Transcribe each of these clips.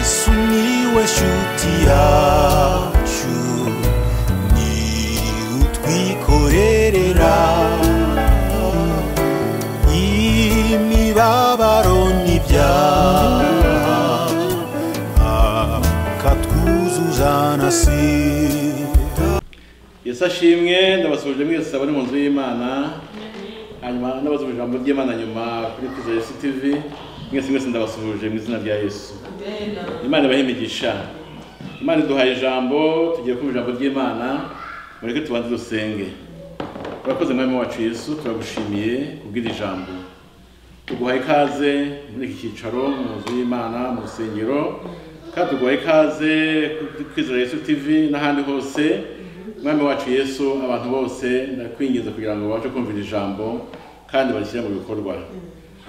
Sumiłeś utiaciu Ni utwikorerera Imibabaro n'ibyaha Akatwuzuzanasira yesu ashimwe ndabasuhuje mwese abari mu nzu y'imana hanyuma ndabasuhuje ijambo ry'imana nyuma kuri kwiza yesu tv mwese mwese ndabasuhuje mu izina rya yesu imana ibahe imigisha imana iduhaye ijambo tugiye kumva ijambo ry'imana mureke tubanze dusenge turakoze mwami wacu yesu turagushimiye kubwira ijambo tuguhaye ikaze muri iki cyicaro mu nzu y'imana mu rusengero kandi tuguhaye ikaze kuri kwizera yesu tv n'ahandi hose mwami wacu yesu abantu bose ndakwinginze kugira ngo babashe kumvira ijambo kandi barishyire mu bikorwa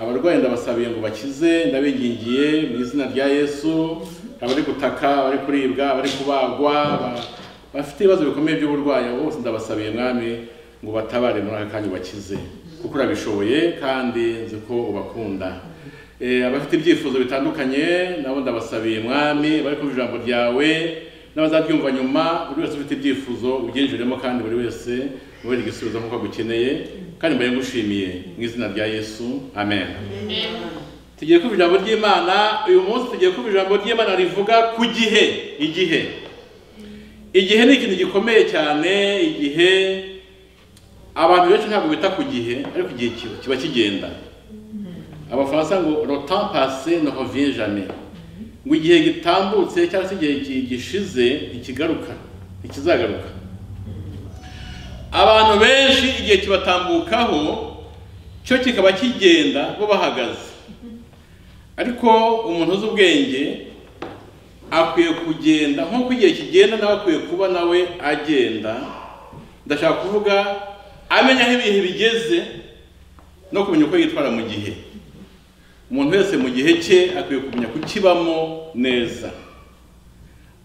abarwayi ndabasabiye ngo bakize ndabingingiye mu izina rya yesu abari gutaka abari kuribwa abari kubagwa aba- bafite ibibazo bikomeye by'uburwayi abo bose ndabasabiye mwami ngo batabare muri aka kanya ubakize kuko urabishoboye kandi nzi ko ubakunda Eh, abafite ibyifuzo bitandukanye nabo ndabasabiye mwami bari kumva ijambo ryawe n'abazabyumva nyuma buri wese ufite ibyifuzo ubyinjiremo kandi buri wese mubere igisubizo nk'uko agukeneye kandi mbaye ngushimiye mu izina rya yesu amen tugiye kumva ijambo ry'imana uyu munsi tugiye kumva ijambo ry'imana rivuga ku gihe igihe igihe ni ikintu gikomeye cyane igihe abantu benshi ntabwo bita ku gihe ariko igihe kiba- kiba kigenda abafaransa ngo le temps passé ne revient jamais ngo igihe gitambutse cyangwa se igihe gi- gishize ntikigaruka ntikizagaruka abantu benshi igihe kibatambukaho cyo kikaba kigenda bo bahagaze ariko umuntu uzi ubwenge akwiye kugenda nk'uko igihe kigenda nawe akwiye kuba nawe agenda ndashaka kuvuga amenya aho ibihe bigeze no kumenya uko yitwara mu gihe umuntu wese mu gihe cye akwiye kumenya kukibamo neza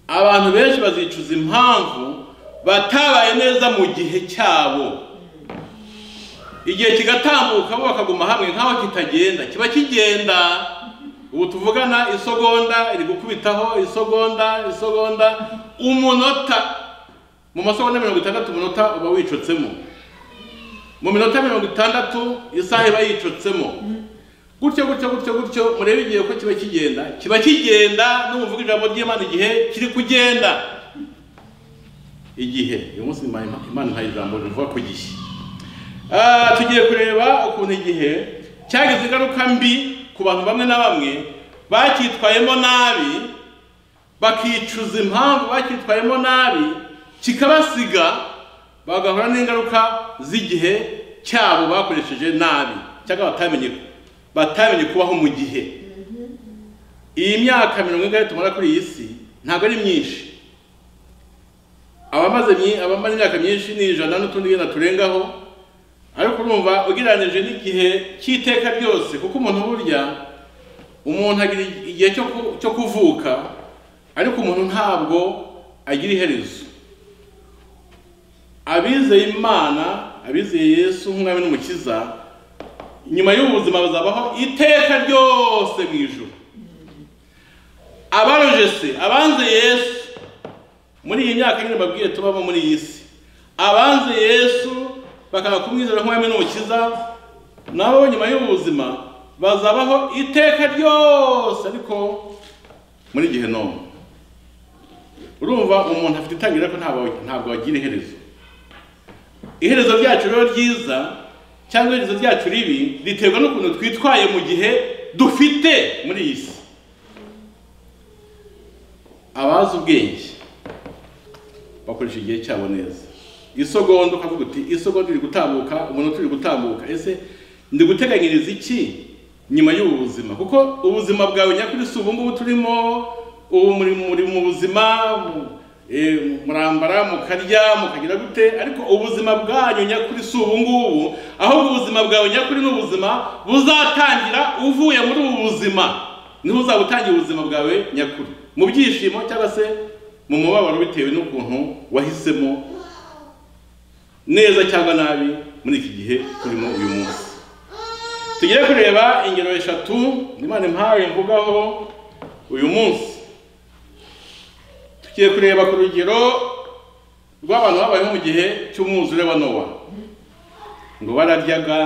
abantu benshi bazicuza impamvu batabaye neza mu gihe cyabo igihe kigatambuka bo bakaguma hamwe nk'aho kitagenda kiba kigenda ubu tuvugana isogonda iri gukubitaho isogonda isogonda umunota mu masogonda mirongo itandatu umunota uba wicotsemo mu minota mirongo itandatu isaha iba yicotsemo gutyo gutyo gutyo gutyo murebe igihe ko kiba kigenda kiba kigenda n'umuvuga ijambo ry'imana igihe kiri kugenda igihe uyu munsi Ima- Ima- imana impaye ijambo rivuga ku gihe Ah, tugiye kureba ukuntu igihe cyagize ingaruka mbi ku bantu bamwe na bamwe bacyitwayemo nabi bakicuza impamvu bacyitwayemo nabi kikabasiga bagahura n'ingaruka z'igihe cyabo bakoresheje nabi cyangwa batamenye batamenye kubaho mu gihe iyi myaka mirongo ingahe tumara kuri iyi si ntabwo ari myinshi abamaze myi- abamaze imyaka myinshi ni ijana n'utundi nyine turengaho ariko urumva ugereranije n'igihe cy'iteka ryose kuko umuntu burya umuntu agira igihe cyo ku- cyo kuvuka ariko umuntu ntabwo agira iherezo abizeye imana abizeye yesu nk'umwami n'umukiza nyuma y'ubuzima bazabaho iteka ryose mu ijuru abarojese abanze yesu muri iyi myaka nyine babwiye tubamo muri iyi si abanze yesu bakanga kumwizera nk'umwami n'umukiza nabo nyuma y'ubuzima bazabaho iteka ryose ariko muri gihe none urumva umuntu afite itangira ariko ntabwo- ntabwo agira iherezo iherezo ryacu rero ryiza cyangwa iherezo ryacu ribi riterwa n'ukuntu twitwaye mu gihe dufite muri iyi si abazi ubwenge bakoresha igihe cyabo neza isogonda ukavuga uti isogonda iri gutambuka umunota uri gutambuka ese ndi guteganyiriza iki nyuma y'ubu buzima kuko ubuzima bwawe nyakuri si ubu ngubu turimo ubu muri muri mu buzima mu- eh, murambara mukarya mukagira gute ariko ubuzima bwanyu nyakuri si ubu ngubu ahubwo ubuzima bwawe nyakuri ni ubuzima buzatangira uvuye muri ubu buzima niho uzabutangira ubuzima bwawe nyakuri mu byishimo cyangwa se mu mubabaro bitewe n'ukuntu wahisemo neza cyangwa nabi muri iki gihe turimo uyu munsi tugiye kureba ingero eshatu imana impaye mvugaho uyu munsi tugiye kureba ku rugero rw'abantu babayeho mu gihe cy'umwuzure wa nowa ngo bararyaga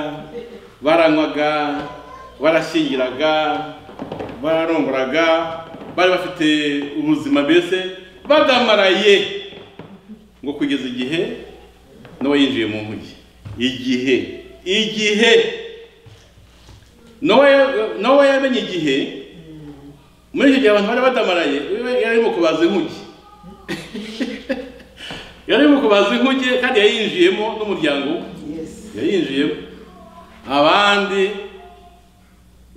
baranywaga barashyingiraga bararongoraga bari bafite ubuzima mbese badamaraye ngo kugeza igihe nowa yinjiye mu nkuge igihe igihe nowa nowa yamenye igihe muri icyo gihe abantu bari badamaraye yari arimo kubaza inkuge yari arimo kubaza inkuge kandi yayinjiyemo n'umuryango we Yes. yayinjiyemo abandi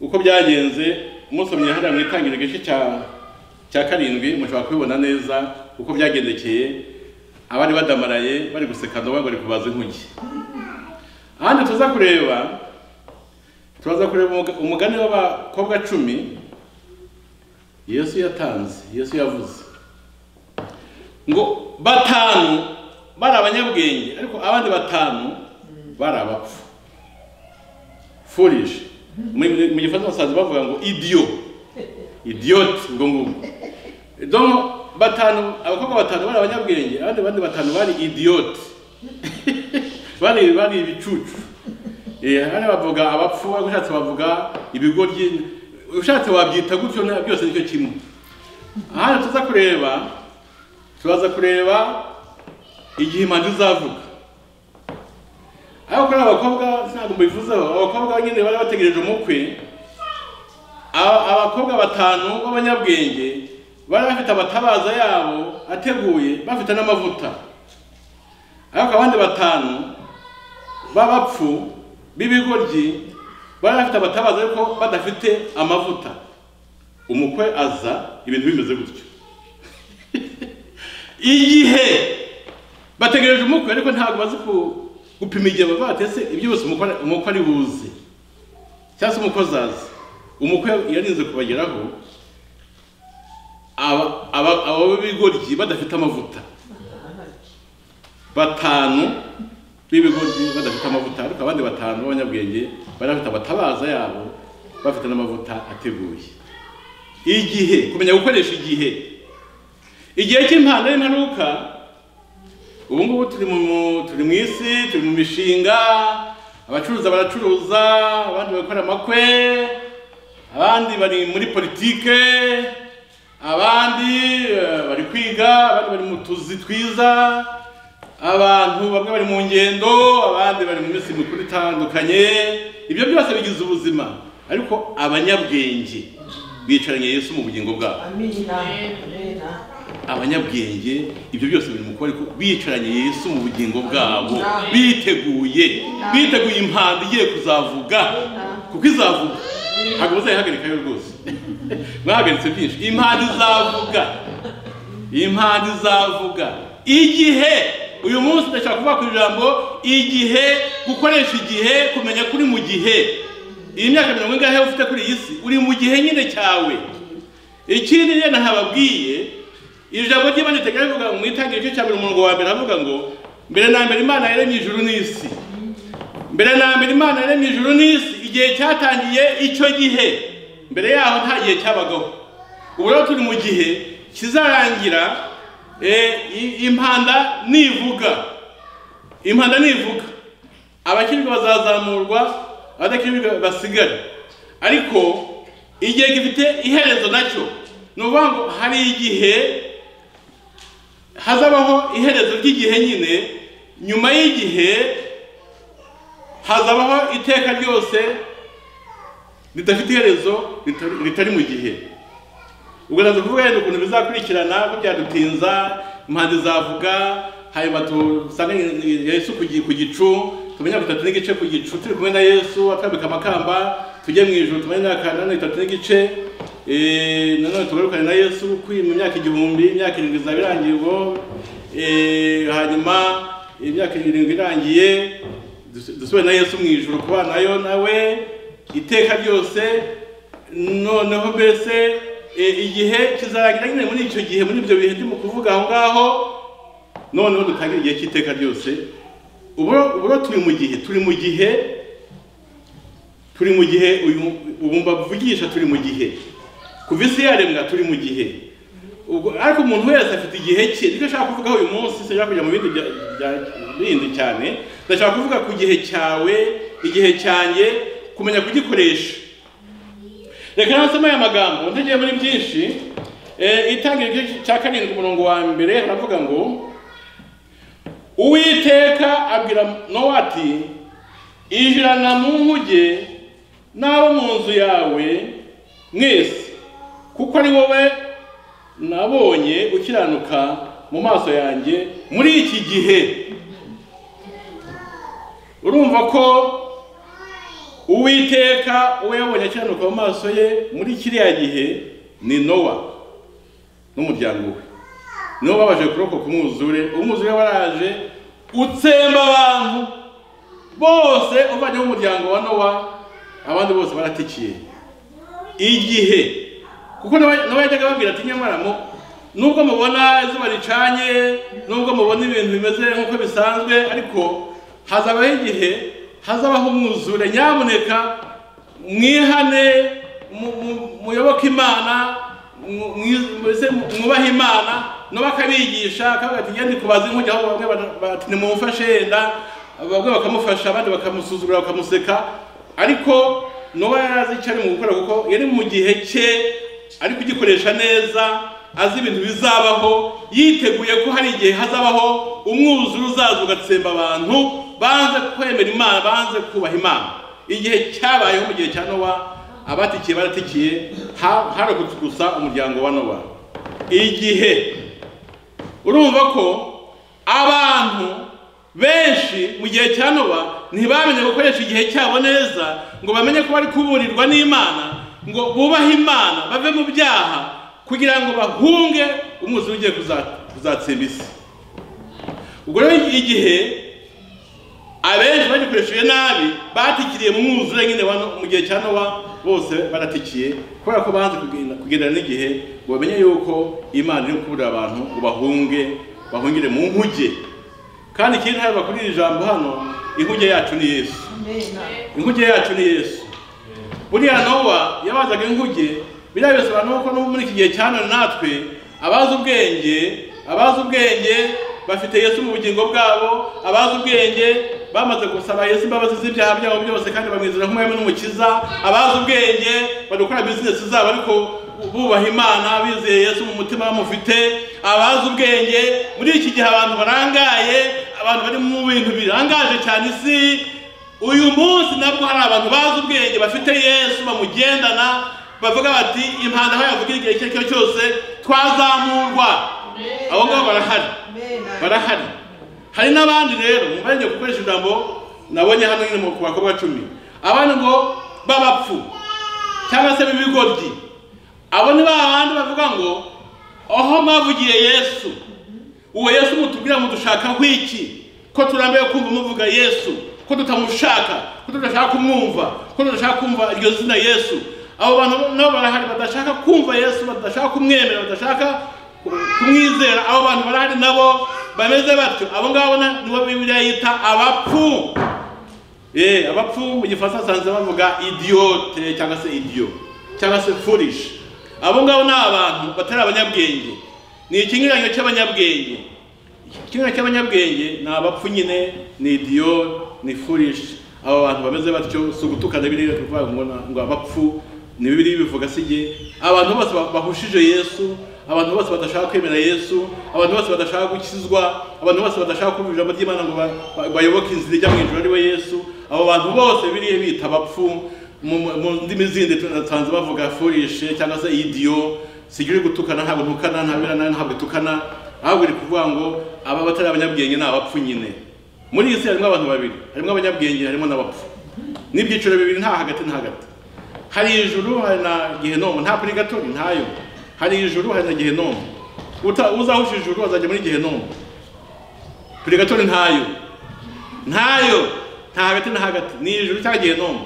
uko byagenze musomye hariya mu itangiriro igice cya cya karindwi mushobora kubibona neza uko byagendekeye abari badamaraye bari guseka nowa bari kubaza inkuge ahandi tuza kureba turaza kureba umuga- umugani w'abakobwa cumi yesu yatanze yesu yavuze ngo batanu bari abanyabwenge ariko abandi batanu bari abapfu foolish mu mu gifaransa basanzwe bavuga ngo idiyo idiyoti ubwo ngubwo donc batanu abakobwa batanu bari abanyabwenge abandi bandi batanu bari idiyoti bari bari ibicucu Eh, hano bavuga abapfu ariko ushatse bavuga ibigoryi ushatse wabyita gutyo nta- byose nicyo kimwe hano tuza kureba turaza kureba igihe imanzi izavuga ariko kuri aba bakobwa ntabwo mbivuzeho abakobwa nyine bari bategereje umukwe Aba- abakobwa batanu b'abanyabwenge bari bafite abatabaza yabo ateguye bafite n'amavuta ariko abandi batanu b'abapfu b'ibigoryi bari bafite abatabaza ariko badafite amavuta umukwe aza ibintu bimeze gutyo igihe bategereje umukwe ariko ntabwo bazi ku- gupima igihe baba batese ibyo byose umukwe ari- umukwe ari buze cyangwa se umukwe azaza umukwe yarinze kubageraho aba- aba- aba b'ibigoryi badafite amavuta batanu b'ibigoryi badafite amavuta ariko abandi batanu b'abanyabwenge bari bafite abatabaza yabo bafite n'amavuta ateguye igihe kumenya gukoresha igihe igihe cy'impano y'imperuka ubu ngubu turi mu turi mu isi turi mu mishinga abacuruza baracuruza abandi bakora amakwe abandi bari muri politike abandi eh, bari kwiga abandi bari mu tuzi twiza abantu bamwe bari mu ngendo abandi bari mu minsi mikuru itandukanye ibyo byose bigize ubuzima ariko abanyabwenge bicaranye Yesu mu bugingo bwabo Amina. Amina. abanyabwenge ibyo byose biri mu kuba ariko bicaranye yesu mu bugingo bwabo biteguye biteguye impanda igiye kuzavuga kuko izavuga ntabwo muzayihagarika yo rwose mwahagaritse byinshi impanda izavuga impanda izavuga igihe uyu munsi ndashaka kuvuga ku ijambo igihe gukoresha igihe kumenya kuri mu gihe iyi myaka mirongo ingahe ufite kuri iyi si uri mu gihe nyine cyawe ikindi rero ntababwiye iri jambo ry'imana riteganya rivuga ngo mwitangire igice cya mbere umurongo wa mbere avuga ngo mbere na mbere imana yaremye ijuru n'isi mbere na mbere imana yaremye ijuru n'isi igihe cyatangiye icyo gihe mbere yaho nta gihe cyabagaho ubu rero turi mu gihe kizarangira eh, i- impanda nivuga impanda nivuga abakirwa bazazamurwa abadakirwa basigare ariko igihe gifite iherezo nacyo ni ukuvuga ngo hari igihe hazabaho iherezo ry'igihe nyine nyuma y'igihe hazabaho iteka ryose ridafite iherezo ritari- ritari mu gihe ubwo naza kuvuga yenda ukuntu bizakurikirana ko byadutinza impande zavuga hanyuma tusange yesu ku gi- ku gicu tumenye mirongo itatu n'igice ku gicu turi kumwe na yesu atwambika amakamba tujye mu ijoro tumenye imyaka mirongo itatu n'igice eh, nanone tugarukane na yesu kwi mu myaka igihumbi imyaka irindwi izaba irangiye ubwo eh, hanyuma imyaka irindwi irangiye dusu- dusubire na yesu mu ijoro kubanayo nawe iteka ryose noneho mbese e, igihe kizarangira nyine muri icyo gihe muri ibyo bihe ndimo kuvuga aho ngaho noneho dutangire igihe cy'iteka ryose ubu ubu rero turi mu gihe turi mu gihe turi mu gihe uyu ubu mbavugisha turi mu gihe kuva isi yaremwa turi mu gihe ubwo ariko umuntu wese afite igihe cye nicyo nshaka kuvugaho uyu munsi sinshaka kujya mu bindi bya- bya- bindi cyane ndashaka kuvuga ku gihe cyawe igihe cyanjye kumenya kugikoresha reka nasoma aya magambo ntagiye muri byinshi Eh, itangira igice cya karindwi umurongo wa mbere haravuga ngo uwiteka abwira nowa ati ijirana mu nkuge n'abo mu nzu yawe mwese kuko ari wowe nabonye ukiranuka mu maso yanjye muri iki gihe urumva ko uwiteka uwo yabonye akiranuka mu maso ye muri kiriya gihe ni nowa n'umuryango we nibo babashe kurokoka umwuzure umwuzure waraje utsemba abantu bose uvanyemo umuryango wa nowa abandi bose baratikiye igihe kuko nawe nawe yajyaga ababwira ati nyamara mu nubwo mubona izuba ricanye nubwo mubona ibintu bimeze nk'uko bisanzwe ariko hazabaho igihe hazabaho umwuzure nyamuneka mwihane mu- mu- muyoboke imana mu- mu- mbese mwubahe imana nabo akabigisha akavuga ati ngende kubaza inkuge aho bamwe bara- bati nimumufashe yenda bamwe bakamufasha abandi bakamusuzugura bakamuseka ariko nowa yari azi icyo ari mu gukora kuko yari mu gihe cye ari kugikoresha neza azi ibintu bizabaho yiteguye ko hari igihe hazabaho umwuzure uzaza ugatsemba abantu banze kwemera imana banze kubaha imana igihe cyabayeho mu gihe cya nowa abatikiye baratikiye ha- harokotse gusa umuryango wa nowa igihe urumva ko abantu benshi mu gihe cya noba ntibamenye gukoresha igihe cyabo neza ngo bamenye ko bari kuburirwa n'imana ngo bubahe imana bave mu byaha kugira ngo bahunge umwuzure ugiye kuza- kuzatsemba isi ubwo rero igihe abenshi bagikoresheje nabi batikiriye mu mwuzure nyine wa no- mu gihe cya nowa bose baratikiye kubera ko banze kugenda- kugendana n'igihe ngo bamenye yuko imana iri kuburira abantu ngo bahunge bahungire mu nkuge kandi ikindi ntabwo kuri iri jambo hano inkuge yacu ni yesu inkuge yacu ni yesu buriya nowa yabazaga inkuge biriya bisobanura ko no muri iki gihe cyane natwe abazi ubwenge abazi ubwenge bafite yesu mu bugingo bwabo abazi ubwenge bamaze gusaba yesu imbabazi z'ibyaha byabo byose kandi bamwizera nk'umwami n'umukiza abazi ubwenge bari gukora bizinesi zabo ariko bubaha imana bizeye yesu mu mutima bamufite abazi ubwenge muri iki gihe abantu barangaye abantu bari mu bintu birangaje cyane isi uyu munsi nabwo hari abantu bazi ubwenge bafite yesu bamugendana bavuga bati impanda aho yavuga igihe icyo ari cyo cyose twazamurwa abo ngabo barahari barahari hari n'abandi rero mubanje gukoresha ijambo nabonye hano nyine mu- ku bakobwa cumi abandi ngo b'abapfu cyangwa se b'ibigoryi abo ni ba bandi bavuga ngo aho mwavugiye yesu uwo yesu mutubwira mudushaka nk'iki ko turambiwe kumva muvuga yesu ko tutamushaka ko tudashaka kumwumva ko tudashaka kumva iryo zina yesu abo bantu nabo barahari badashaka kumva yesu badashaka kumwemera badashaka kumwizera abo bantu barahari nabo bameze batyo abo ngabo na- nibo bibiliya yita abapfu Eh, abapfu mu gifaransa basanzwe bavuga idiyote cyangwa se idiyo cyangwa se furish abo ngabo ni abantu batari abanyabwenge ni ikinyuranyo cy'abanyabwenge ikinyuranyo cy'abanyabwenge ni abapfu nyine ni idiyo ni furish abo bantu bameze batyo si ugutukana biriya tuvuga ngo na- ngo abapfu ni bibiri bivuga si jye abantu bose ba- bahushije yesu abantu bose badashaka kwemera yesu abantu bose badashaka gukizwa abantu bose badashaka kumva ijambo ry'imana ngo ba- ba- bayoboke inzira ijya mu ijoro ari we yesu abo bantu bose biriya bita abapfu mu mu- mu ndimi zindi tunasanze bavuga furishe cyangwa se idiyo sigira uri gutukana ntabwo ntukana ntabirana ntabwo itukana ahubwo iri kuvuga ngo aba batari abanyabwenge ni abapfu nyine muri iyi si harimo abantu babiri harimo abanyabwenge harimo n'abapfu n'ibyiciro bibiri nta hagati na hagati hari ijuru hari na gehenomu nta kuri gatori ntayo hari ijuru hari na gehenomu Uta- uzahusha ijuru azajya muri gehenomu kuri gatori ntayo ntayo nta hagati na hagati ni ijuru cyangwa gehenomu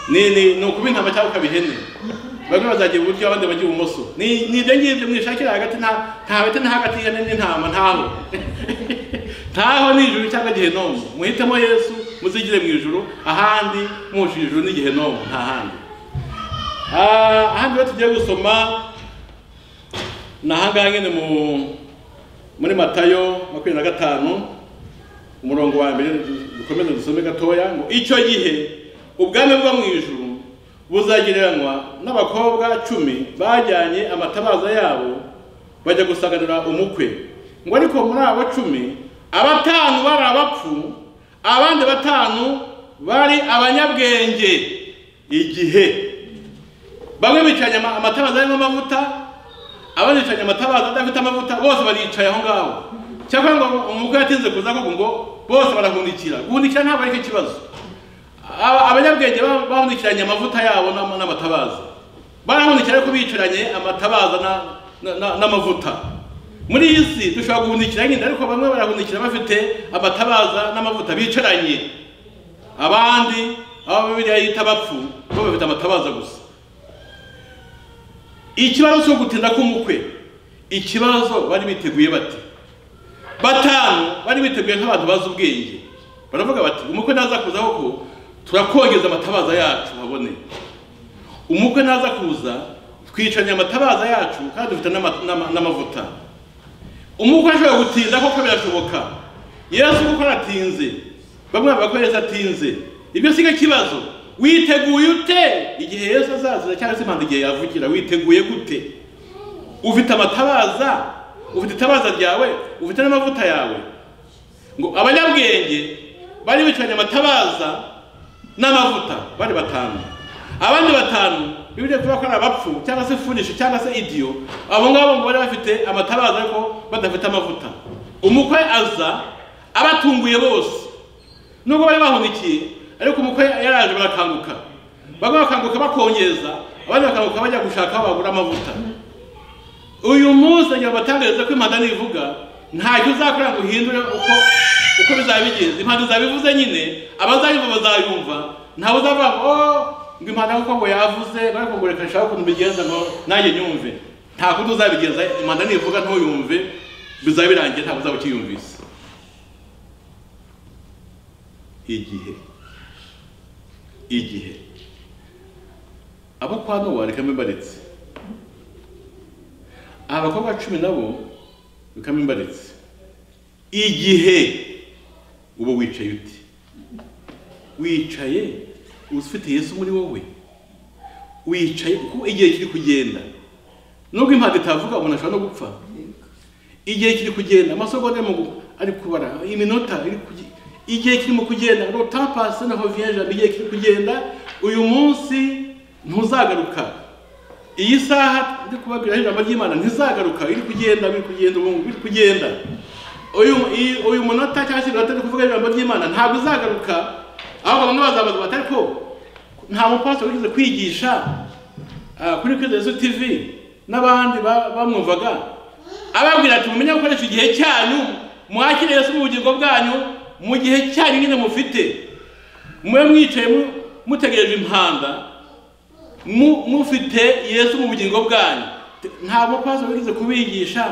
ni ni ni ukuba intama cyangwa ukaba ihene bamwe bazagiye iburyo abandi bajya ibumoso ni ni ibyo ngibyo mwishakira hagati nta nta hagati na hagati y'ihene n'intama ntaho ntaho ni ijuru cyangwa gehenomu muhitemo yesu muzigire mu ijuru ahandi muhuje ijuru ni gehenomu nta handi Ah, ahandi rero tugiye gusoma nahangaha nyine mu muri matayo makumyabiri na gatanu umurongo wa mbere dukomeze dusome gatoya ngo icyo gihe ubwami bwo mu ijuru buzagereranywa n'abakobwa cumi bajyanye amatabaza yabo bajya gusagarira umukwe ngo ariko muri abo cumi abatanu bari abapfu abandi batanu bari abanyabwenge igihe bamwe bicaranye ama- amatabaza arimo amavuta abandi bicaranye amatabaza adafite amavuta bose baricaye aho ngaho cyakora ngo umukwe yatinze kuza koko ngo bose barahundikira guhundikira ntabwo ari cyo kibazo Aba- abanyabwenge ba- bahundikiranye amavuta yabo n'ama- n'amatabaza barahundikira ariko bicaranye amatabaza na- na- na- n'amavuta muri iyi si dushobora guhundikira nyine ariko bamwe barahundikira bafite amatabaza n'amavuta bicaranye abandi abo bibiliya yita abapfu bo bafite amatabaza gusa ikibazo cyo gutinda k'umukwe ikibazo bari biteguye bati batanu bari biteguye nk'abantu bazi ubwenge baravuga bati umukwe naza kuza koko turakongeza amatabaza yacu habone umukwe naza kuza twicanye amatabaza yacu kandi dufite n'ama- n'ama- n'amavuta umukwe ashobora gutinda koko birashoboka yesu kuko aratinze bamwe bavuga ko yesu atinze ibyo si ikibazo witeguye ute igihe yesu azazira cyangwa se impanda igihe yavugira witeguye gute ufite amatabaza ufite itabaza ryawe ufite n'amavuta yawe ngo abanyabwenge bari bicaranye amatabaza n'amavuta bari batanu abandi batanu bibiriya tuba ko ari abapfu cyangwa se funishi cyangwa se idiyo abo ngabo ngo bari bafite amatabaza ariko badafite amavuta umukwe aza abatunguye bose nubwo bari bahunikiye ariko umukwe yaraje barakanguka bamwe bakanguka bakongeza abandi bakanguka bajya gushaka aho bagura amavuta uyu munsi agira abatangariza ko impanda nivuga ntacyo uzakora ngo uhindure uko uko bizaba bigenze impanda izabivuze nyine abazayumva bazayumva ntawe uzavuga ngo "Oh, ngo impanda kuko ngo yavuze bari kugureka nshaka ukuntu bigenza ngo nanjye nyumve nta kundi uzabigenza impanda nivuga ntuyumve bizaba birangiye ntabwo uzaba ukiyumvise igihe igihe abo kwa nowa reka mbibaretse abakobwa cumi nabo bikaba imbaretse igihe uba wicaye ute wicaye ufite yesu muri wowe wicaye kuko igihe kiri kugenda nubwo impande itavuga umuntu ashobora no gupfa igihe kiri kugenda amasogonda arimo gu- ari kubara iminota iri kuge- igihe kirimo kugenda ngo tapasi na hoviyeje igihe kiri kugenda uyu munsi ntuzagaruka iyi saha ndi kubabwira ijambo ry'imana ntizagaruka iri kugenda biri kugenda ubu biri kugenda uyu iyi- uyu munota cyangwa se iminota ndi kuvuga ijambo ry'imana ntabwo izagaruka ahubwo bamwe bazabaza bati ariko nta mupasiteri wigeze kwigisha Ah, kuri Kristo Yesu TV n'abandi ba- bamwumvaga ababwira ati mumenye gukoresha igihe cyanyu mwakire Yesu mu bugingo bwanyu mu gihe cyanyu nyine mufite mube mwicaye mu- mutegereje impanda mu- mufite Yesu mu bugingo bwanyu Te- nta mupasiteri wigeze kubigisha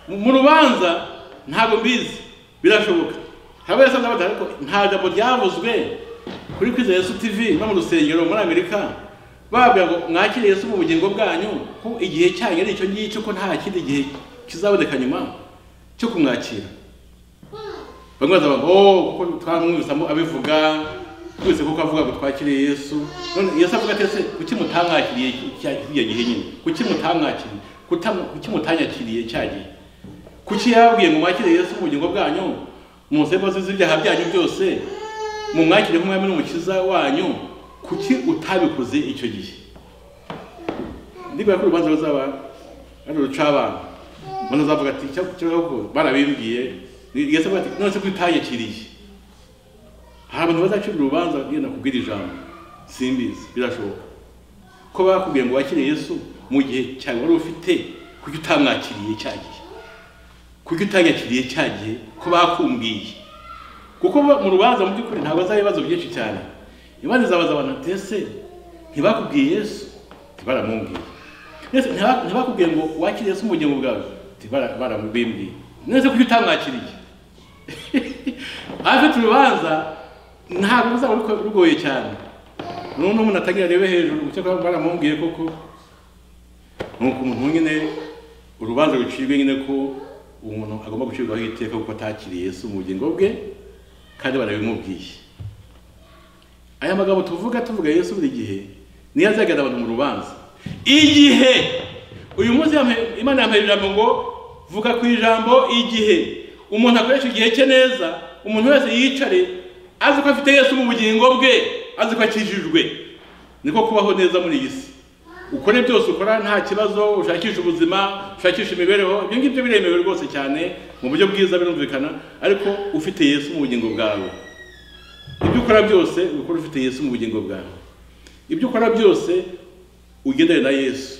mu mu rubanza ntabwo mbizi birashoboka hari wese azabaza ariko nta jambo ryavuzwe kuri kwiza yesu tv no mu rusengero muri amerika bababwira ngo mwakire yesu mu bugingo bwanyu ko igihe cyanyu ari icyo ngicyo ko nta kindi gihe kizaboneka nyuma cyo kumwakira bamwe bazavuga ngo "Oh, kuko twamwumvisamo abivuga twese kuko avuga ngo twakiriye yesu none yesu avuga ati ese kuki mutamwakiriye cya kiriya gihe nyine kuki mutamwakiriye Kutam- kuki mutanyakiriye cya gihe kuki yababwiye ngo mwakire yesu mu bugingo bwanyu munsebozi z'ibyaha byanyu byose mumwakire nk'umwami n'umukiza wanyu kuki utabikoze icyo gihe ndibuka ko urubanza ruzaba ari urucabana umuntu azavuga ati "Cya- cya- ahubwo barabimbwiye yesu avuga ati none se ko utanyakiriye hari abantu bazacira urubanza bagenda kubwira ijambo simbizi birashoboka ko bakubwiye ngo wakire yesu mu gihe cyawe wari ufite kuki utamwakiriye cya gihe kuki utanyakiriye cya gihe ko bakumbwiye kuko ba- mu rubanza mu by'ukuri ntabwo azaba ibibazo byinshi cyane imanza izabaza abantu ati ese ntibakubwiye yesu tibaramubwiye ese ntiba- ntibakubwiye ngo wakire yesu mu bugingo bwawe tibaramubimbwiye nese kuki utamwakiriye abafite urubanza ntabwo ruzaba ruko- rugoye cyane n'uno umuntu atagira arebe hejuru icyo baramubwiye koko nuko umuntu nyine urubanza rucibwe nyine ko umuntu agomba gucibwaho iteka kuko atakiriye Yesu mu bugingo bwe kandi barabimubwiye aya magambo tuvuga tuvuga Yesu buri gihe niyo azagarira abantu mu rubanza igihe uyu munsi yampe- imana yampaye ijambo ngo vuga ku ijambo igihe umuntu akoresha igihe cye neza umuntu wese yicare azi ko afite Yesu mu bugingo bwe azi ko akijijwe niko kubaho neza muri iyi si ukore byose ukora nta kibazo ushakisha ubuzima ushakisha imibereho ibyo ngibyo biremewe rwose cyane mu buryo bwiza birumvikana ariko ufite Yesu mu bugingo bwawe ibyo ukora byose ukora ufite yesu mu bugingo bwawe ibyo ukora byose ugendane na yesu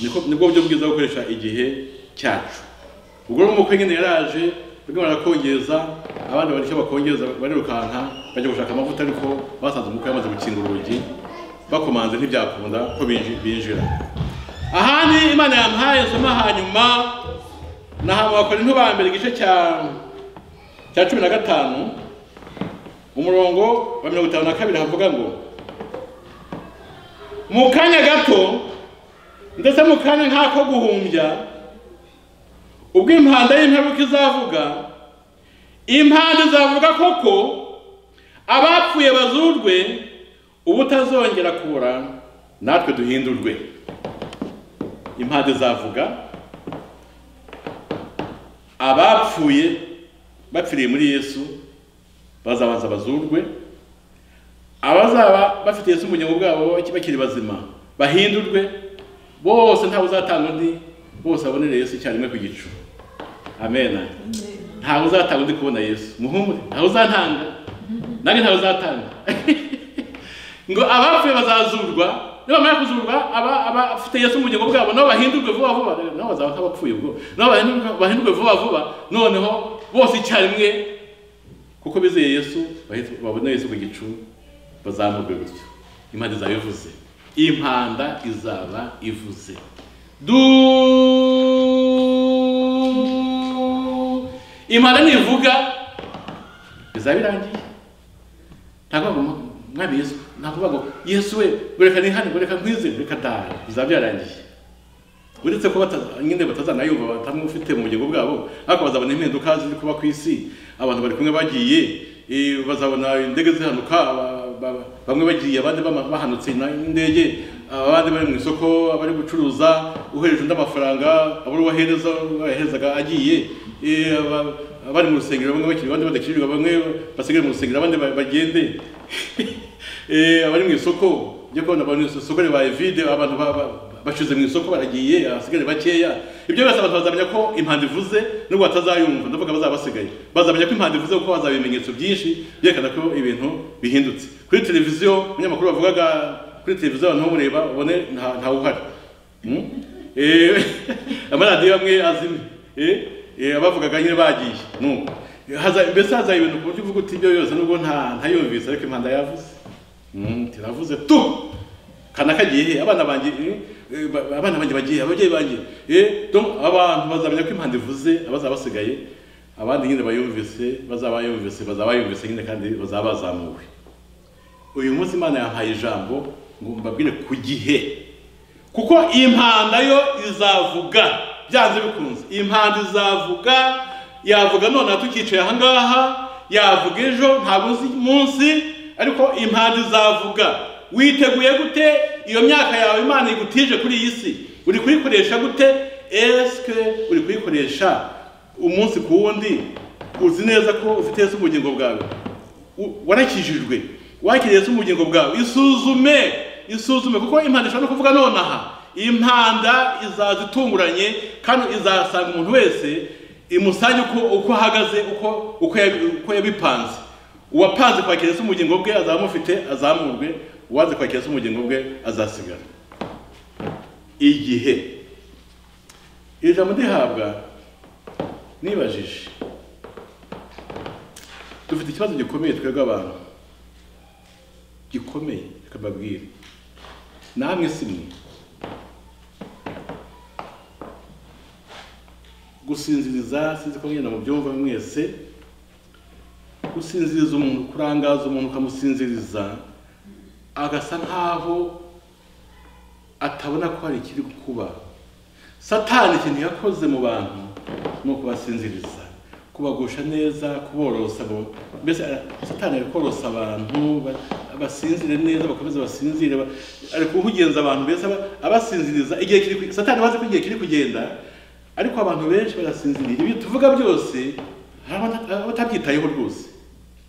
niko nibwo buryo bwiza bwo gukoresha igihe cyacu ubwo rero umukwe nyine yaraje barimo barakongeza abandi bari icyo bakongeza barirukanka bajya gushaka amavuta ariko basanze umukwe yamaze gukinga urugi bakomanze ntibyakunda ko binji- binjira ahandi imana yamuhaye soma hanyuma nahamukora ba mbere igice cya cya cumi na gatanu umurongo wa mirongo itanu na kabiri havuga ngo mu kanya gato ndetse mu kanya nk'ako guhumbya ubwo impanda y'imperuka izavuga impanda izavuga koko abapfuye bazurwe ubutazongera kubura natwe duhindurwe impanda izavuga abapfuye bapfiriye muri yesu bazabanza bazurwe abazaba bafite Yesu ubugingo bwabo bakiri bazima bahindurwe bose ntawe uzatanga undi bose abonere Yesu icyarimwe ku gicu amen ntawe uzatanga undi kubona Yesu muhumure ntawe uzantanga nanjye ntawe uzatanga ngo abapfuye bazazurwa nibamara kuzurwa aba abafite Yesu mu bugingo bwabo nabo bahindurwe vuba vuba nabo bazaba nk'abapfuye ubwo nabo bahindurwe- bahindurwe vuba vuba noneho bose icyarimwe kuko bizeye yesu bahita- babona yesu ku gicu bazamurwe gutyo impanda izaba ivuze impanda izaba ivuze du impanda nivuga bizaba birangiye ntabwo bavuga ngo mwami yesu ntabwo bavuga ngo yesu we goreka ni hano goreka nkwize reka dahe bizaba byarangiye uretse ko bataza- nyine batazanayumva batamufite mu bugingo bwabo ariko bazabona impinduka ziri kuba ku isi abantu bari kumwe bagiye eh, bazabona indege zihanuka ba- ba- bamwe bagiye abandi bama- bahanutse n'indege abandi bari mu isoko abari gucuruza uhereje undi amafaranga abura uwahereza uwaherezaga agiye eh, aba- abari mu rusengero bamwe bakiri abandi badakirirwa bamwe basigare mu rusengero abandi ba- bagende Eh, abari mu isoko njya kubona abantu isoko ribaye vide abantu ba- ba- bashize mu isoko baragiye abasigaye bakeya ibyo byose abantu bazamenya ko impanda ivuze nubwo batazayumva ndavuga bazaba basigaye bazamenya ko impanda ivuze kuko bazaba ibimenyetso byinshi byerekana ko ibintu bihindutse kuri televiziyo umunyamakuru wavugaga kuri televiziyo abantu bamureba ubone nta- ntawe uhari Mm? Eh, amaradiyo amwe azimye Eh, eh, abavugaga nyine bagiye nuko Haza- mbese hazaye ibintu ku buryo uvuga uti ibyo byose nubwo nta ntayumvise ariko impanda yavuze Mm, tiravuze tu kana kagiye he abana banjye eh, eh, ba- abana banjye bagiye ababyeyi banjye eh donc abantu bazamenya ko impanda ivuze abazaba basigaye abandi nyine bayumvise bazaba bayumvise bazaba bayumvise nyine kandi bazaba bazamuwe uyu munsi imana yampaye ijambo ngo mbabwire ku gihe kuko impanda yo izavuga byanze bikunze impanda izavuga yavuga nonaha tukicaye ahangaha yavuga ejo ntabwo uzi munsi ariko impanda izavuga witeguye gute iyo myaka yawe imana igutije kuri iyi si uri kuyikoresha gute esike uri kuyikoresha umunsi ku wundi uzi neza ko ufite Yesu mu bugingo bwawe U- warakijijwe wakiriye se ubugingo bwawe isuzume isuzume kuko impanda ishobora no kuvuga nonaha impanda izaza itunguranye kandi izasanga umuntu wese imusange uko, uko ahagaze uko, uko, yabi- uko yabipanze uwapanze kwakira se ubugingo bwe azaba amufite azamurwe uwanze kwakira se ubugingo bwe azasigara igihe iri jambo ndihabwa nibajije dufite ikibazo gikomeye twebwe abantu gikomeye reka mbabwire namwe si mwe gusinziriza sinzi ko mwenda mubyumva mwese gusinziriza umuntu kurangaza umuntu ukamusinziriza agasa nkaho atabona ko hari ikiri kuba satani ikintu yakoze mu bantu ni ukubasinziriza kubagusha neza kuborosa bo mbese ara- satani ari korosa abantu ba- basinzire neza bakomeze basinzire ba- ari kuhugenza abantu mbese aba- abasinziriza igihe kiri ku- satani bazi ko igihe kiri kugenda ariko abantu benshi barasinziriye ibi tuvuga byose hari abata- abatabyitayeho rwose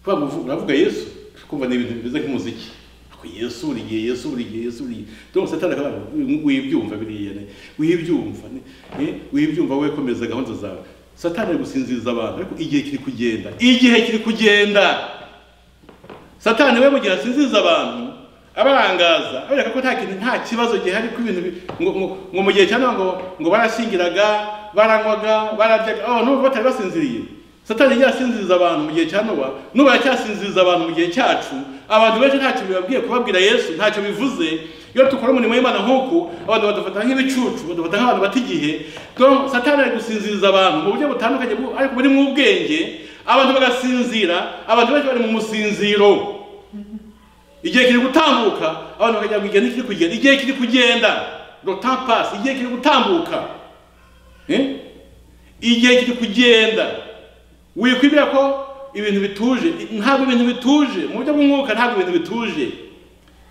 kuvuga ngo uvu- uravuga yesu kumva ni ibintu bimeze nk'umuziki Ariko yesu buri gihe yesu buri gihe yesu buri gihe donc satani akavuga ngo wibyumva biriya ne wibyumva ne eh, wibyumva we komeza gahunda zawe satani ari gusinziriza abantu ariko igihe kiri kugenda igihe kiri kugenda satani we mu gihe asinziriza abantu abarangaza abereka ko nta kintu nta kibazo gihari ko ibintu bi- ngo- ngo- ngo mu gihe cya none ngo ngo barashyingiraga baranywaga bararyaga oh n'ubu batari basinziriye satani igihe asinziriza abantu mu gihe cya nowa n'ubu aracyasinziriza abantu mu gihe cyacu abantu benshi ntacyo bibabwiye kubabwira yesu ntacyo bivuze iyo dukora umurimo w'imana nk'uku abantu badufata nk'ibicucu badufata nk'abantu bata igihe donc satani ari gusinziriza abantu mu buryo butandukanye bwo- ariko buri mu bwenge abantu bagasinzira abantu benshi bari mu musinziro igihe kiri gutambuka abantu bakajya ngo igihe ni kiri kugenda igihe kiri kugenda le temps passe igihe kiri gutambuka Eh? igihe kiri kugenda wikwibwira ko ibintu bituje ntabwo ibintu bituje mu buryo bw'umwuka ntabwo ibintu bituje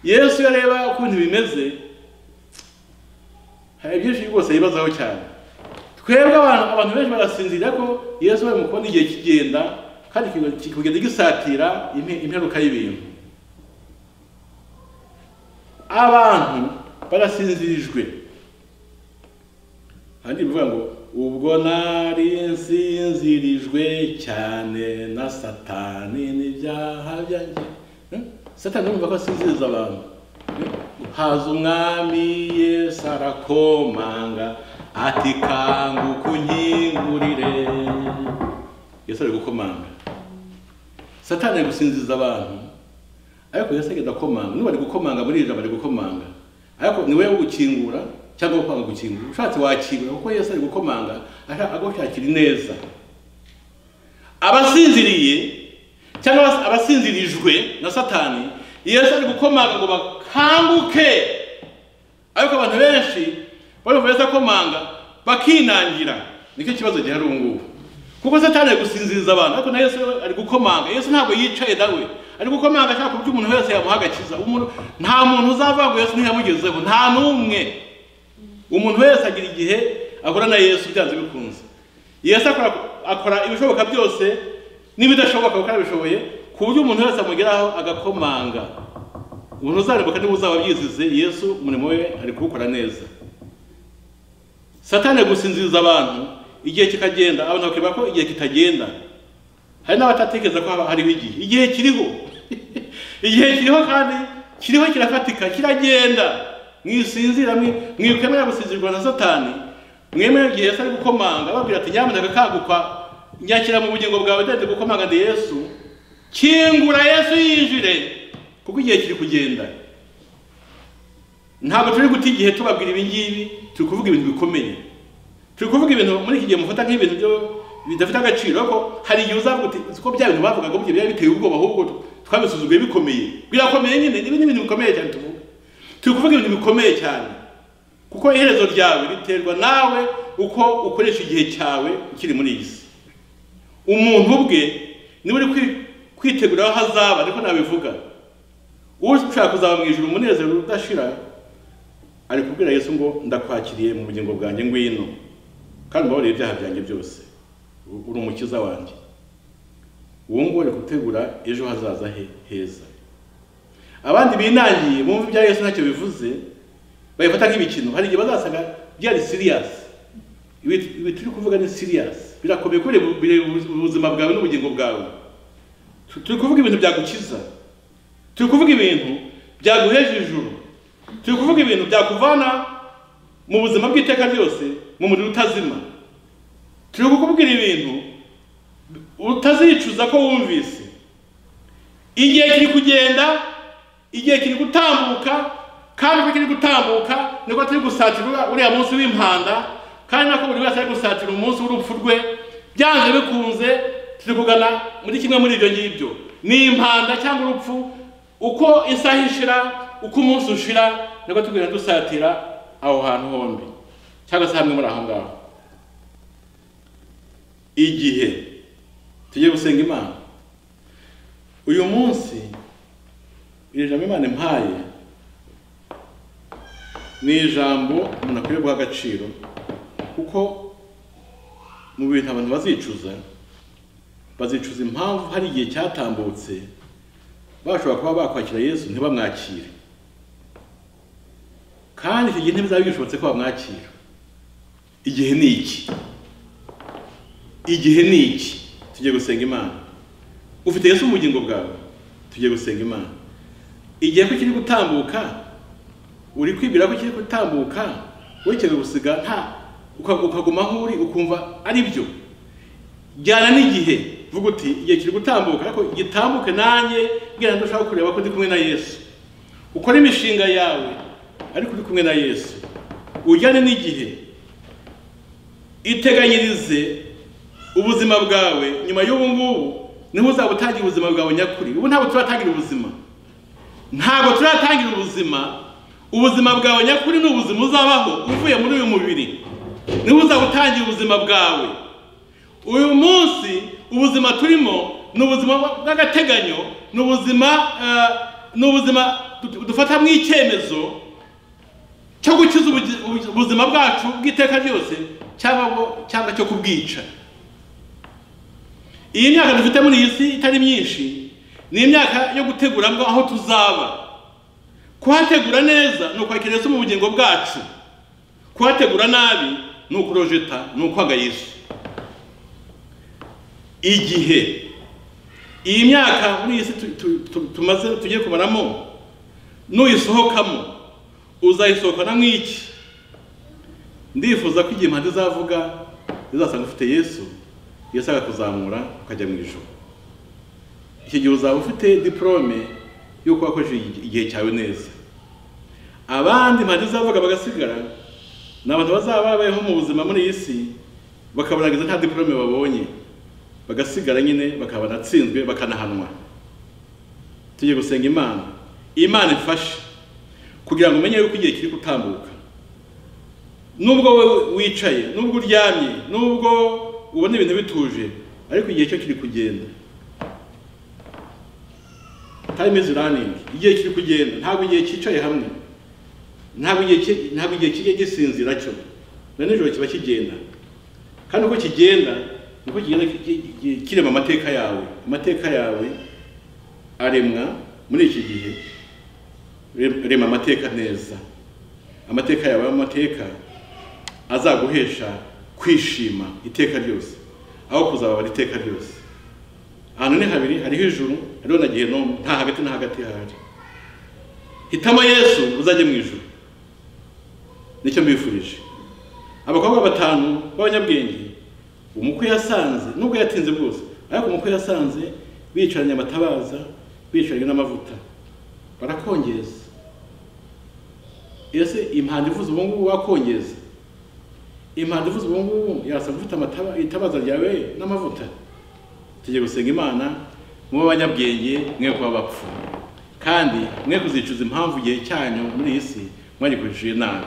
yesu iyo areba ukuntu bimeze hari byinshi rwose yibazaho cyane twebwe abantu abantu benshi barasinzira ko yesu bari mu kubona igihe kigenda kandi kigenda- kikagenda gisatira impe- imperuka y'ibintu abantu barasinzirijwe kandi bivuga ngo ubwo nari nsinzirijwe cyane na satani n'ibyaha byanjye Eh? satani urumva ko asinziriza abantu Eh? haza umwami yesu arakomanga ati kanguka unkingurire yesu ari gukomanga satani ari gusinziriza abantu ariko yesu agenda akomanga niba ari gukomanga muri iri jambo ari gukomanga ariko ni wowe gukingura cyangwa we kwanga gukingura ushatse wakingura kuko yesu ari gukomanga ashaka agushakira ineza abasinziriye cyangwa abas- abasinzirijwe na satani yesu ari gukomanga ngo bakanguke ariko abantu benshi barumva yesu akomanga bakinangira nicyo kibazo gihari ubu ngubu kuko satani ari gusinziriza abantu ariko na yesu we ari gukomanga yesu ntabwo yicaye nawe ari gukomanga ashaka kuburyo umuntu wese yamuha agakiza Umuntu- nta muntu uzavuga ngo yesu ntiyamugezeho nta n'umwe umuntu wese agira igihe ahura na yesu byanze bikunze yesu akora, akora ibishoboka byose n'ibidashoboka kuko arabishoboye ku buryo umuntu wese amugeraho agakomanga umuntu uzarimbuka niba uzaba byizize yesu umurimo we ari kuwukora neza satani ari gusinziriza abantu igihe kikagenda abantu bakiba ko igihe kitagenda hari n'abatatekereza ko haba hariho igihe igihe kiriho igihe kiriho kandi kiriho kirafatika kiragenda mwisinzira mwi- mwikwemera gusinzirwa na satani mwemera igihe yesu ari gukomanga ababwira ati nyamuneka kanguka nyakira mu bugingo bwawe ndende gukomanga ndi yesu kingura yesu yinjire kuko igihe kiri kugenda ntabwo turi guta igihe tubabwira ibi ngibi turi kuvuga ibintu bikomeye turi kuvuga ibintu muri iki gihe mufata nk'ibintu byo bidafite agaciro ariko hari igihe uzavuga uti uzi ko bya bintu bavugaga burya byari biteye ubwoba ahubwo twabisuzuguye bikomeye birakomeye nyine ibi ni ibintu bikomeye cyane tuvuga turi kuvuga ibintu bikomeye cyane kuko iherezo ryawe riterwa nawe uko ukoresha igihe cyawe ukiri muri iyi si umuntu ubwe niwe uri kwi- kwitegura aho azaba ariko nabivuga ushaka kuzaba mu ijoro umunezero udashira ari kubwira Yesu ngo ndakwakiriye mu bugingo bwanjye ngwino kandi ubabarire ibyaha byanjye byose uri umukiza wanjye uwo nguwo ari gutegura ejo hazaza he heza abandi binangiye bumva ibya Yesu ntacyo bivuze babifata nk'imikino hari igihe bazasanga byari siriyasi ibi ibi turi kuvuga ni siriyasi birakomeye kubera bu- bireba ubu- ubuzima bwawe n'ubugingo bwawe Tu- turi kuvuga ibintu byagukiza turi kuvuga ibintu byaguheje ijuru turi kuvuga ibintu byakuvana mu buzima bw'iteka ryose mu muriro utazima turi kukubwira ibintu utazicuza ko wumvise igihe kiri kugenda igihe kiri gutambuka kandi uko kiri gutambuka niko turi gusatira uriya munsi w'impanda kandi nako buri wese ari gusatira umunsi w'urupfu rwe byanze bikunze turi kugana muri kimwe muri ibyo ngibyo ni impanda cyangwa urupfu uko isaha ishira uko umunsi ushira niko tugenda dusatira aho hantu hombi cyangwa se hamwe muri aho ngaho igihe tugiye gusenga imana uyu munsi iri jambo imana impaye ni ijambo umuntu akwiye guha agaciro kuko mu bintu abantu bazicuza bazicuza impamvu hari igihe cyatambutse bashobora kuba bakwakira yesu ntibamwakire kandi icyo gihe ntibizaba bishobotse ko bamwakira igihe ni iki igihe ni iki tugiye gusenga imana ufite yesu mu bugingo bwawe tugiye gusenga imana igihe ko kiri gutambuka uri kwibwira ko kiri gutambuka werekeye gusiga nta uka- ukaguma aho uri ukumva ari byo jyana n'igihe vuga uti igihe kiri gutambuka ariko gitambuke nanjye bwira ndashaka kureba ko ndi kumwe na yesu ukore imishinga yawe ariko uri kumwe na yesu ujyane n'igihe iteganyirize ubuzima bwawe nyuma y'ubu ngubu niho uzaba utangira ubuzima bwawe nyakuri ubu ntabwo turatangira ubuzima ntabwo turatangira ubuzima ubuzima bwawe nyakuri ni ubuzima uzabaho uvuye muri uyu mubiri niho uzaba utangira ubuzima bwawe uyu munsi ubuzima turimo ni ubuzima bw'agateganyo ni ubuzima eh, ni ubuzima du- dufatamo icyemezo cyo gukiza ubugi- ubu- ubuzima bwacu bw'iteka ryose cyangwa bwo- cyangwa cyo kubwica iyi myaka dufite muri iyi si itari myinshi ni imyaka yo gutegura ngo aho tuzaba kuhategura neza ni ukwakira Yesu mu bugingo bwacu kuhategura nabi ni ukurojeta ni ukwanga Yesu igihe iyi myaka muri iyi si tu- tu- tu- tumaze tugiye kumaramo nuyisohokamo uzayisohokana nk'iki ndifuza ko igihe impande izavuga izasanga ufite yesu yesu akakuzamura ukajya mu ijoro icyo gihe uzaba ufite diporome y'uko wakoresheje igi- igihe cyawe neza abandi impande izavuga bagasigara ni abantu bazaba babayeho mu buzima muri iyi si bakaburangiza nta diporome babonye bagasigara nyine bakaba banatsinzwe bakanahanwa tugiye gusenga imana imana ifashe kugira ngo umenye yuko igihe kiri gutambuka nubwo wowe wicaye nubwo uryamye nubwo ubona ibintu bituje ariko igihe cyo kiri kugenda time is running igihe kiri kugenda ntabwo igihe cyicaye hamwe ntabwo igihe ki- ntabwo igihe kijya gisinzira cyo na nijoro kiba kigenda kandi uko kigenda niko kigenda ki- ki- ki- kirema amateka yawe amateka yawe aremwa muri iki gihe Rem- rema amateka neza amateka yawe amateka azaguhesha kwishima iteka ryose aho kuzababara iteka ryose ahantu ni habiri hariho ijuru hariho na gehinomu nta hagati na hagati hahari hitamo yesu uzajye mu ijuru nicyo mbifurije abakobwa batanu b'abanyabwenge umukwe yasanze nubwo yatinze bwose ariko umukwe yasanze bicaranye amatabaza bicaranye n'amavuta barakongeza ese impanda ivuze ubu ngubu wakongeza impanda ivuze ubu ngubu yasaba ufite amataba- itabaza ryawe n'amavuta tugiye gusenga imana mube abanyabwenge mwe kuba bapfu kandi mwe kuzicuza impamvu igihe cyanyu muri iyi si mwagikoresheje nabi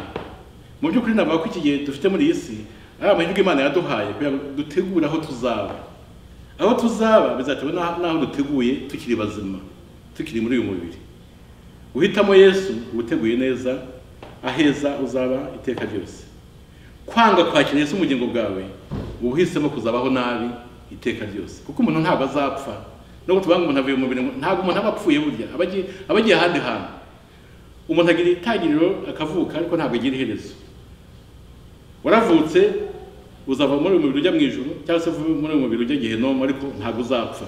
mu by'ukuri navuga ko iki gihe dufite muri iyi si ari amahirwe imana yaduhaye kugira ngo dutegure aho tuzaba aho tuzaba bizatewe n'aho n'aho duteguye tukiri bazima tukiri muri uyu mubiri uhitamo yesu uteguye neza aheza uzaba iteka ryose kwanga kwakira yesu ubugingo bwawe uba uhisemo kuzabaho nabi iteka ryose kuko umuntu ntabwo azapfa nubwo tuvuga ngo umuntu avuye mu mubiri ngo- ntabwo umuntu aba apfuye burya aba agiye- aba agiye ahandi hantu umuntu agira itangiriro akavuka ariko ntabwo agira iherezo waravutse uzava muri uyu mubiri ujya mu ijuru cyangwa se uva muri uyu mubiri ujya gehinomu ariko ntabwo uzapfa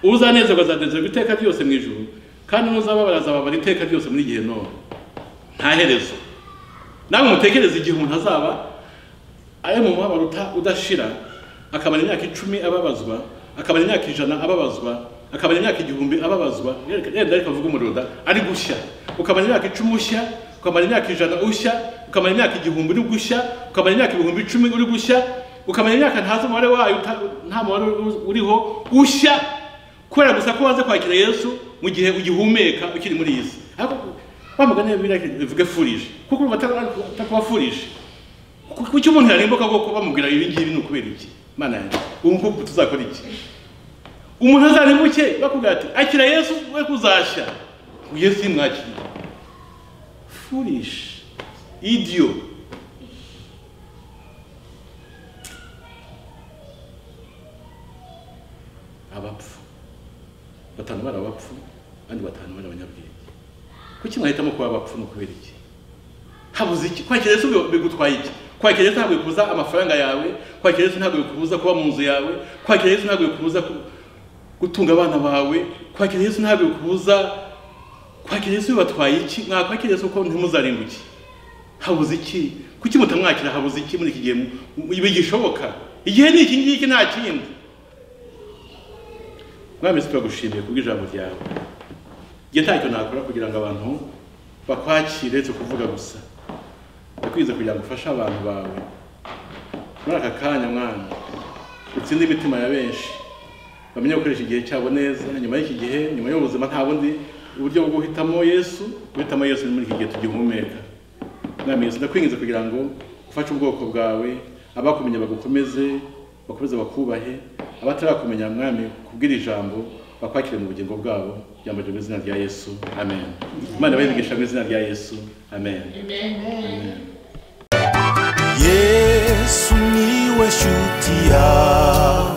uzanezerwa azanezerwa iteka ryose mu ijuru kandi n'uzababara azababara iteka ryose muri gehinomu nta herezo nawe mutekereze igihe umuntu azaba ari mu mubabaro uta- udashira akamara imyaka icumi ababazwa akamara imyaka ijana ababazwa akamara imyaka igihumbi ababazwa yenda ariko avuga umuriro da ari gushya ukamara imyaka icumi ushya ukamara imyaka ijana ushya ukamara imyaka igihumbi uri gushya ukamara imyaka ibihumbi icumi uri gushya ukamara imyaka ntazi umubare wayo uta- nta mubare uri- uriho ushya kubera gusa ko waze kwakira yesu mu gihe ugihumeka ukiri muri iyi si ariko bamugane bivuge furije kuko ubu batakubafurije kuki umuntu yarimbuka koko bamubwira ibi ngibi ni ukubera iki mana yanjye ubu ngubu tuzakora iki umuntu azarimbuke bakubwira ati akira yesu we kuzashya yesu yimwakiriye foolish idiyo abapfu batanu bari abapfu abandi batanu bari abanyabwenge kuki mwahitamo kuba abapfu ni ukubera iki habuze iki kwakira yesu bi- bigutwaye iki kwakira yesu ntabwo bikubuza amafaranga yawe kwakira yesu ntabwo bikubuza kuba mu nzu yawe kwakira yesu ntabwo bikubuza ku- gutunga abana bawe kwakira yesu ntabwo bikubuza kwakira yesu bibatwaye iki mwakwakira yesu kuko ntimuzarimbuke habuze iki kuki mutamwakira habuze iki muri iki gihe mu- mu- ibi gishoboka igihe ni iki ngiki nta kindi mwami si turagushimiye kubw'ijambo ryawe njye ntacyo nakora kugira ngo abantu bakwakire uretse kuvuga gusa ndakwiza kugira ngo ufashe abantu bawe muri aka kanya mwana utsinde imitima ya benshi bamenye gukoresha igihe cyabo neza nyuma y'iki gihe nyuma y'ubuzima nta bundi uburyo bwo guhitamo yesu guhitamo yesu ni muri iki gihe tugihumeka mwami yesu ndakwinginze kugira ngo ufashe ubwoko bwawe abakumenye bagukomeze bakomeze bakubahe abatarakumenya mwami kubwira ijambo bakwakire mu bugingo bwabo ijambo ryo mu izina rya yesu amen imana bayibigisha mu izina rya yesu amen yesu niwe shuti yawe